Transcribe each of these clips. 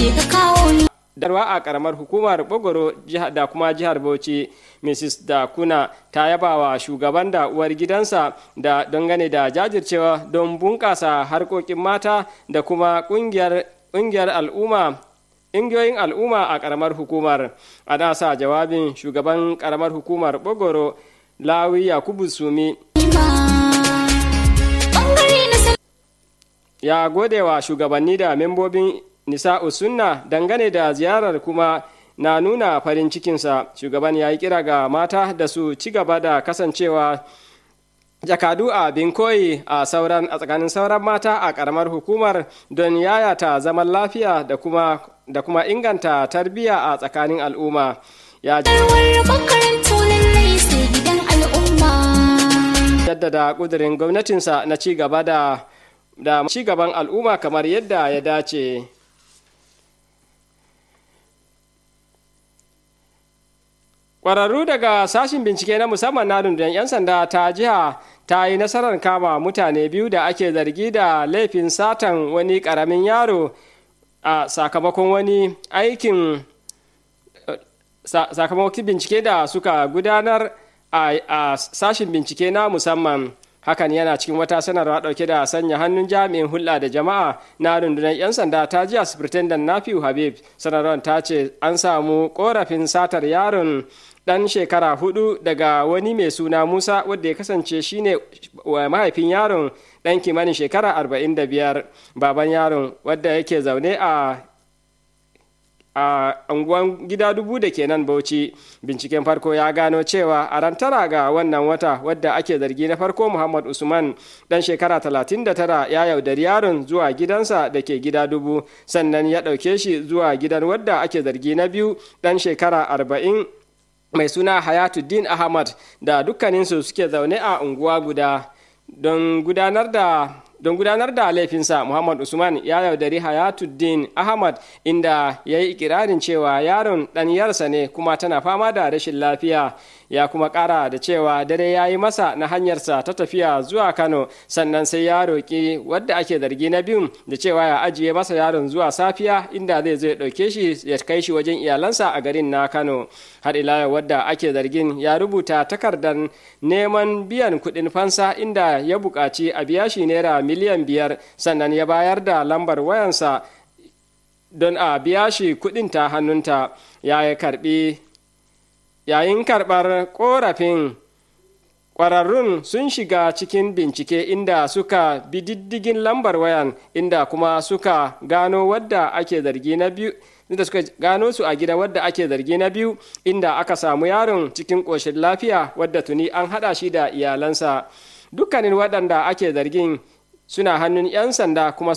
ka kawo ni darwa a karamar hukumar bogoro da kuma jihar bauchi mrs dakuna ta yaba wa shugaban da uwar gidansa da dangane da jajircewa don bunƙasa harkokin mata da kuma ƙungiyar al'umma ingiyoyin al'umma a karamar hukumar a nasa jawabin shugaban karamar hukumar bogoro lawi yakubu sumi ya gode wa shugabanni da membobin nisa'u sunna dangane da ziyarar kuma na nuna farin cikinsa shugaban ya yi kira ga mata da su ci gaba da kasancewa jakadu a binkoyi a sauran a tsakanin sauran mata a karamar hukumar don yayata zaman lafiya da kuma da kuma inganta tarbiyya a tsakanin al'umma ya jaddada kudirin gwamnatinsa na ci gaba da da ci gaban al'umma kamar yadda ya dace Ƙwararru daga sashin bincike na musamman na rundunar 'yan sanda ta jiha ta yi nasarar kama mutane biyu da ake zargi da laifin satan wani ƙaramin yaro a sakamakon wani aikin sakamakon bincike da suka gudanar a sashin bincike na musamman hakan yana cikin wata sanarwa dauke da sanya hannun jami'in hulɗa da jama'a na rundunar 'yan sanda ta jiya superintendent nafiu habib sanarwar ta ce an samu korafin satar yaron dan shekara hudu daga wani mai suna musa wadda ya kasance shine mahaifin yaron dan kimanin shekara 45 baban yaron wadda yake zaune a a unguwan gida dubu da ke nan bauchi binciken farko ya gano cewa a ran tara ga wannan wata wadda ake zargi na farko muhammad usman dan shekara 39 ya yaudari yaron zuwa gidansa da ke gida dubu sannan ya ɗauke shi zuwa gidan wadda ake zargi na biyu dan shekara 40 mai suna hayatuddin ahmad da dukkaninsu suke zaune a unguwa guda don gudanar da don gudanar da laifinsa muhammad usman ya yaudari hayatuddin ahmad inda ya yi ikirarin cewa yaron ɗanyarsa ne kuma tana fama da rashin lafiya ya kuma ƙara da cewa dare ya yi masa na hanyarsa ta tafiya zuwa kano sannan sai ya roƙi wadda ake zargi na biyun da cewa ya ajiye masa yaron zuwa safiya inda zai zai ɗauke shi ya kai shi wajen iyalansa a garin na kano har ila wadda ake zargin ya rubuta takardar neman biyan kuɗin fansa inda ya buƙaci a biya shi naira miliyan biyar sannan ya bayar da lambar wayansa don a biya shi kuɗin ta hannunta ya karɓi yayin karɓar ƙorafin ƙwararrun sun shiga cikin bincike inda suka bi diddigin lambar wayan inda kuma suka gano wadda ake zargi na biyu inda suka gano su a gida wadda ake zargi na biyu inda aka samu yaron cikin ƙoshin lafiya wadda tuni an haɗa shi da iyalansa dukkanin waɗanda ake zargin suna hannun 'yan sanda kuma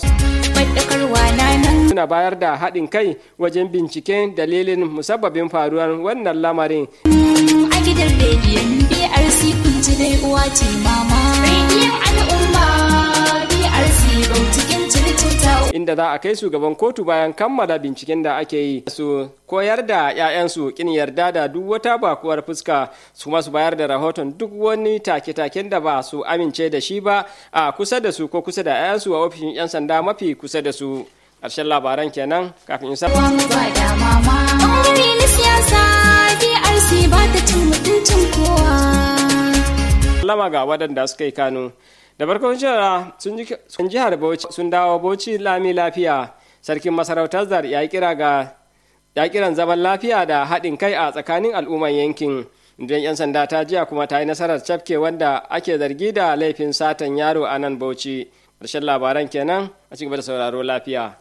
suna bayar da haɗin kai wajen binciken dalilin musabbabin faruwar wannan lamarin a gidan rediyon brc kun ji dai uwa ce mama rediyon al'umma brc cikin circuta inda za a kai su gaban kotu bayan kammala binciken da ake yi su koyar da 'ya'yansu kin yarda da duk wata bakuwar fuska su kuma su bayar da rahoton duk wani take-taken da ba su amince da shi ba a kusa da su ko kusa da 'ya'yansu a ofishin 'yan sanda mafi kusa da su ƙarshen labaran kenan kafin in sa ba da mama ɓangare na siyasa brc ba ta cin mutuncin kowa lama ga waɗanda suka yi kano da farkon shara sun jihar bauchi sun dawo bauchi lami lafiya sarkin masarautar zar ya kira ga ya kiran zaman lafiya da haɗin kai a tsakanin al'umman yankin don 'yan sanda ta jiya kuma ta yi nasarar cafke wanda ake zargi da laifin satan yaro a nan bauchi ƙarshen labaran kenan a cikin da sauraro lafiya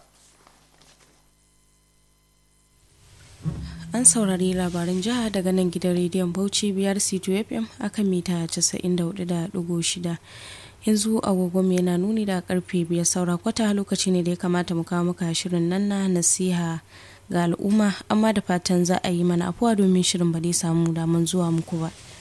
an saurari labaran jiha daga nan gidan rediyon bauchi biyar c2 fm akan mita 94.6 yanzu agogon yana nuni da karfe biyar saura kwata lokaci ne da ya kamata mu kawo muka shirin nan na nasiha ga al'umma amma da fatan za a yi mana afuwa domin shirin ba dai samu daman zuwa muku ba